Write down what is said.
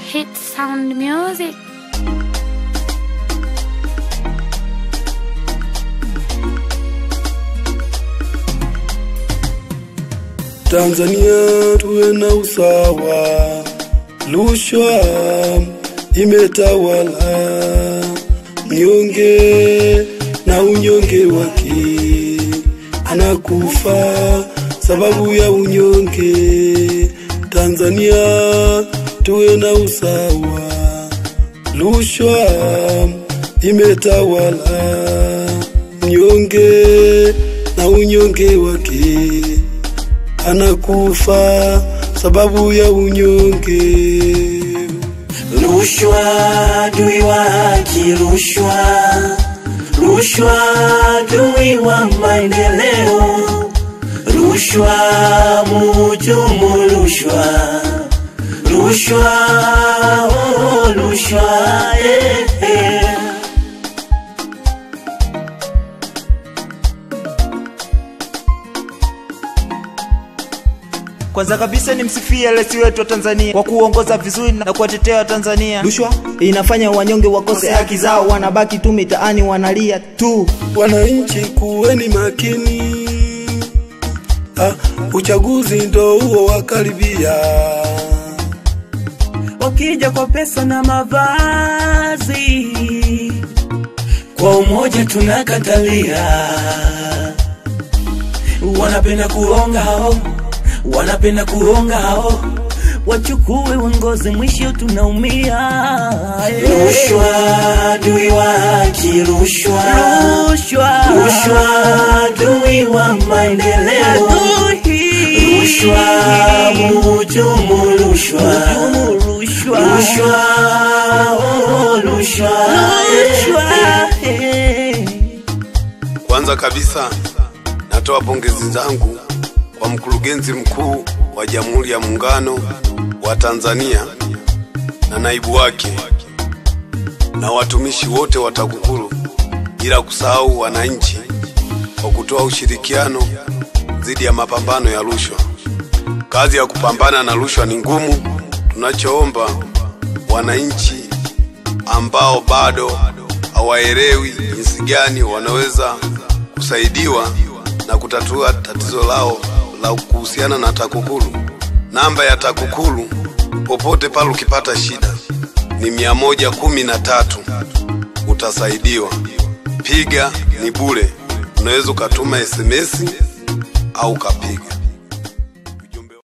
Hit sound music. Tanzania tuwe na usawa, rushwa imetawala, mnyonge na unyonge wake anakufa sababu ya unyonge. Tanzania tuwe na usawa, rushwa imetawala, mnyonge na unyonge wake anakufa sababu ya unyonge. Rushwa dui wa haki, rushwa rushwa dui wa maendeleo, rushwa muhujumu rushwa rushwa oh, rushwa eh, eh. Kwanza kabisa ni msifia rais wetu wa Tanzania kwa kuongoza vizuri na kuwatetea Watanzania. Rushwa inafanya wanyonge wakose haki zao, wanabaki tu mitaani wanalia tu. Wananchi kuweni makini, ah, uchaguzi ndo huo wakaribia. wakija kwa pesa na mavazi, kwa umoja tunakatalia. Wanapenda kuonga hao, wanapenda kuonga hao, wachukue uongozi, mwisho tunaumia. Rushwa dui wa haki, rushwa rushwa rushwa dui wa maendeleo, rushwa muhujumu rushwa rushwa rushwa oh, rushwa rushwa eh. Kwanza kabisa natoa pongezi zangu kwa mkurugenzi mkuu wa Jamhuri ya Muungano wa Tanzania na naibu wake na watumishi wote wa TAKUKURU, bila kusahau wananchi kwa kutoa ushirikiano dhidi ya mapambano ya rushwa. Kazi ya kupambana na rushwa ni ngumu. Tunachoomba wananchi ambao bado hawaelewi jinsi gani wanaweza kusaidiwa na kutatua tatizo lao la kuhusiana na TAKUKURU. Namba ya TAKUKURU popote pale ukipata shida ni mia moja kumi na tatu utasaidiwa. Piga ni bure, unaweza ukatuma SMS au ukapiga.